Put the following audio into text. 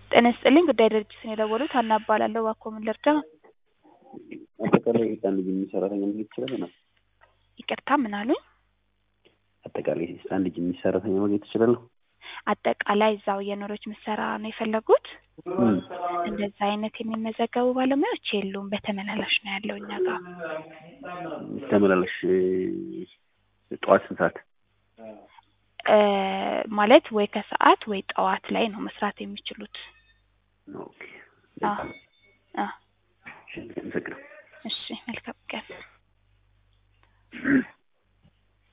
ጤና ይስጥልኝ ጉዳይ ድርጅትን የደወሉት ሀና እባላለሁ። እባክዎ ምን ልርዳ? አጠቃላይ አንድ ጅምር ሰራተኛ ማግኘት ይችላል ነው? ይቅርታ ምን አሉኝ? አጠቃላይ አንድ ጅምር ሰራተኛ ማግኘት ትችላለሁ? አጠቃላይ እዛው የኖረች ምሰራ ነው የፈለጉት? እንደዛ አይነት የሚመዘገቡ ባለሙያዎች የሉም። በተመላላሽ ነው ያለው እኛ ጋር። ተመላላሽ ጠዋት ስንት ሰዓት? እ ማለት ወይ ከሰዓት ወይ ጠዋት ላይ ነው መስራት የሚችሉት። ኦኬ። አዎ አዎ። አመሰግናለሁ። እሺ መልካም ቀን።